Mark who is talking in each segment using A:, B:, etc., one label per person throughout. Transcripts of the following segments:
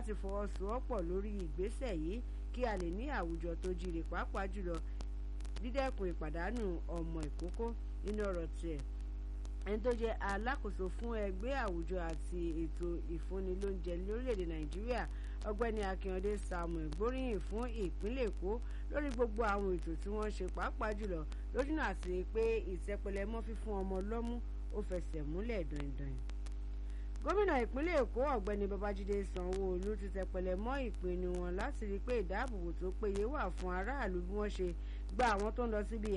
A: láti fọwọ́sowọ́pọ̀ lórí ìgbésẹ̀ yìí kí a lè ní àwùjọ tó jíire pàápàá jùlọ dídẹ́kun ìpàdánù ọmọ ìkókó nínú ọ̀rọ̀ tiẹ̀ ẹni tó jẹ́ alákòóso fún ẹgbẹ́ àwùjọ àti ètò ìfúnni lóúnjẹ lórílẹ̀‐èdè nàìjíríà ọgbẹ́ni akínyọ̀dé samuel gbóríyìn fún ìpínlẹ̀ èkó lórí gbogbo àwọn ètò tí wọ́n ṣe pàápàá jùlọ lójúnà àti pé ìtẹpẹlẹmọ́ fífún ọmọ lọ́mú ó fẹsẹ̀ múlẹ̀ dandan gómìnà ìpínlẹ̀ èkó ọ̀gbẹ́ni babájídé sanwó-olu ti tẹpẹlẹ mọ́ ìpinnu wọn láti rí i pé ìdáàbòbò tó péye wà fún aráàlú bí wọ́n ṣe gba àwọn tó ń lọ síbi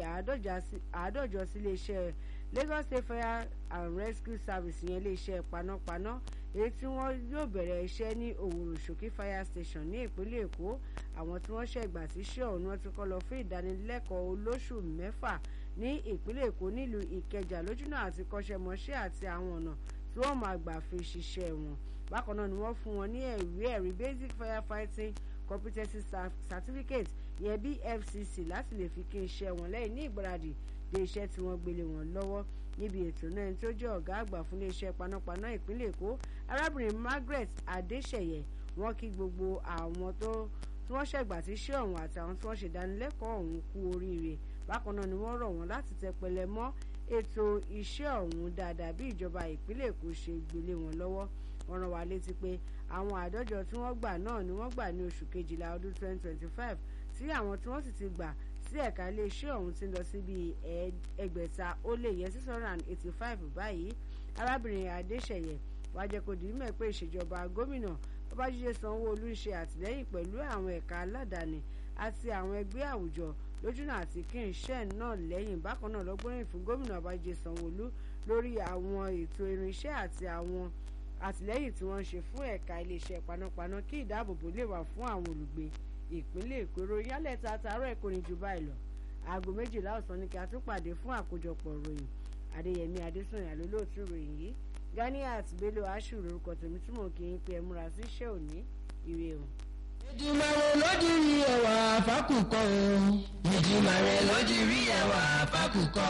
A: àádọ́jọ sí iléeṣẹ́ lagos state fire and rescue service yẹn iléeṣẹ́ panápaná èyí tí wọ́n yóò bẹ̀rẹ̀ iṣẹ́ ní òwúrò ṣòkí fire station ní ìpínlẹ̀ èkó àwọn tí wọ́n ṣẹ̀gbà síṣẹ́ ọ̀hún wọn ti kọ́ lọ fún ìdánilẹ́kọ̀ọ́ olóṣù mẹ́fà ní ìpínlẹ̀ èkó nílùú ìkẹjà lójúnà àti kọ́ṣẹ́mọṣẹ́ àti àwọn ọ̀nà tí wọ́n máa gbà fi ṣiṣẹ́ wọn bákan náà ni wọ́n fún wọn ní ẹ̀rí ẹ̀rí basic firefighting competency certificate yẹn bfcc láti lè fi kí iṣẹ́ wọn lẹ́yìn ní ìgbáradì dé iṣẹ́ tí wọ́n gbélé wọn lọ́wọ́ níbi ètò náà tí ó jẹ́ ọ̀gá àgbà fún iléeṣẹ́ panápaná ìpínlẹ̀ èkó arábìnrin margaret adéṣẹ̀yẹ wọ́n kí gbogbo àwọn tó tí wọ́n ṣẹ̀gbà sí iṣẹ́ ọ̀hún àti àwọn tí wọ́n ṣèdánilẹ́kọ̀ọ́ ọ̀hún kú oríire bákan náà ni wọ́n rọ̀ wọ́n láti tẹpẹlẹ mọ́ ètò iṣẹ́ ọ̀hún dáadáa bí ìjọba ìpínlẹ̀ èkó ṣe gbélé wọn lọ́wọ́ wọ́n rán wa létí pé àwọn àádọ́jọ tí wọ́n gbà náà ni wọ́n gbà ní oṣù kejìlá ọdún 2025 tí àwọn tí wọ́n sì ti gbà sí ẹ̀ka iléeṣẹ́ ọ̀hún ti lọ sí bíi ẹgbẹ̀ta ó lé yẹn six hundred and eighty five báyìí arábìnrin adéṣẹ̀yẹ wàá jẹ́ kó di mímọ̀ pé ìṣèjọba gómìnà babájídé sanwó-olú ń ṣe àtìlẹ́yìn pẹ̀lú àwọn ẹ̀ka aládàáni àti àwọn ẹgbẹ́ àwùjọ lójúnà àti kí n ṣẹ́ náà lẹ́yìn bákan náà lọ́gbọ́nrin fún gómìnà babájídé sanwó-olú lórí àwọn ètò irinṣẹ́ àti àwọn àtìlẹ́yìn tí wọ́n ń ṣe fún ẹ̀ka iléeṣẹ́ panápaná kí ìdáàbòbò lè wà fún àwọn olùgbé ìpínlẹ̀ èkó ròyìnlẹ̀ ta àtàárọ̀ ẹ̀kọ́ ní ju báyìí lọ aago méjìlá ọ̀sán ni kí a tún pàdé fún àkójọpọ̀ ròyìn adéyẹmí adésùnyà lólóòtú ròyìn yìí ganiat bello ashu lórúkọ tèmi tí mò ń kí n pé ẹ múra sí iṣẹ́ òní ire o.
B: ìdìmọ̀rẹ́ lójú rí ẹwà fákùkọ o. ìdìmọ̀rẹ́ lójú rí ẹwà fákùkọ.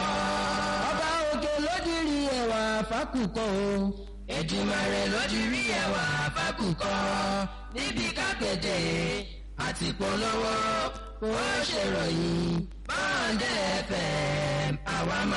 B: ọba òkè lójú rí ẹwà fákùkọ o. ìdìmọ̀rẹ́ lójú rí ẹwà fákùkọ. níbi kápẹ́tẹ̀ àti polówó ó ṣèròyìn báńdẹ̀ fm àwa máa.